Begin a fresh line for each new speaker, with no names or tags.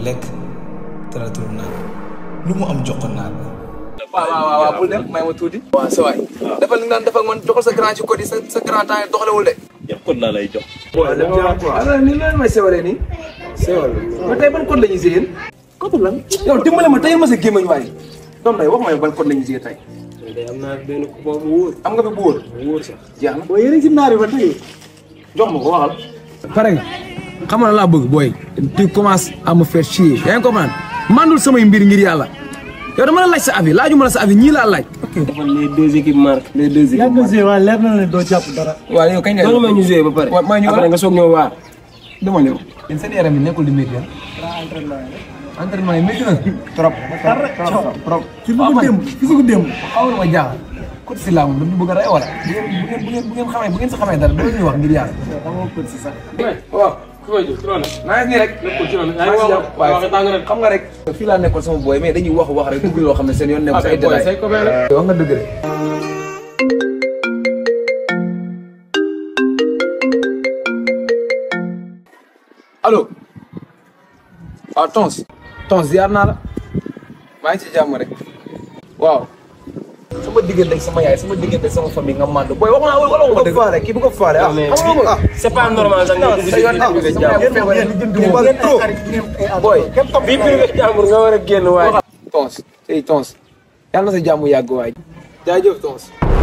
lekk teratul naan lu mu am jox ko naan
waaw waaw waaw bul dem may ma tuuti. waaw sa waay defal li nga daan defal man joxal sa grand ci code yi sa sa grand temps yi doxalewul de.
yëpp kon laa lay jox.
alors ni loolu may sewalee nii. sewal ba tey ban code la ñuy séyeen. code lan. yow dimbale ma tey ma sa gémmañ waaye. doom day wax ma yow ban code la ñuy séyee tey.
day am naa benn ku bu wóor
am nga fi bu wóor.
bu wóor sax.
jeex na
boo yéen ci naar yi ba tey.
jox ma ko waxal.
pare nga xam nga laa bëgg booy tu commences à me faire chier yaa ngi comprendre mandul samay mbir ngir yàlla yow dama la laaj sa avis laajuma la sa avis ñii laa laaj.
dafa les deux équipes marquent. les deux équipes marquent.
joué waaye leer na ne doo jàpp dara.
waaw yow kañ nga.
loolu mooy ñu joué ba pare.
waaw maa ñëw
après nga soog ñëw waar.
dama ñëw. yéen seen yaram yi nekkul di métti ah. entraînement yi métti na. trop trop trop.
ci bëgg démb ci bëgg démb.
xaw na ma jaaxal. côté si laa moom dañu bëgg a rey wala. bu ngeen bu ngeen bu ngeen xamee bu ngeen si xamee dara doo ñuy wax ngir yàlla. waaw.
ku koy jóg ci loolu.
maa ngi nii rek.
nekkul ci loolu.
maa ngi si jàmm
waaye
waaye
tàng rek.
xam nga rek. fii laa nekkoon sama booy mais dañuy wax wax rek dugg yoo xam ne seen yoon nekkul si ay
booy
détails.
say copain la.
wax nga dëgg de. allo. waaw Tons. Tons ziar naa la. maa ngi ci jàmm rek. waaw. sama diggante ak sama yaay sama diggante ak sama famille nga mànd booy wax naa wala wala wax dëgg. faale kii bu ko faale ah.
mais
xam nga
c'est pas normal sax nga dugg
sa yoon
ci
nekk
privé
sama yaay
jàmbur.
feebar li jënd ko booy.
bii privé jàmbur nga war a génn waaye.
Tons tey Tons. yàlla na sa jàmm yàgg waay. jaajëf Tons.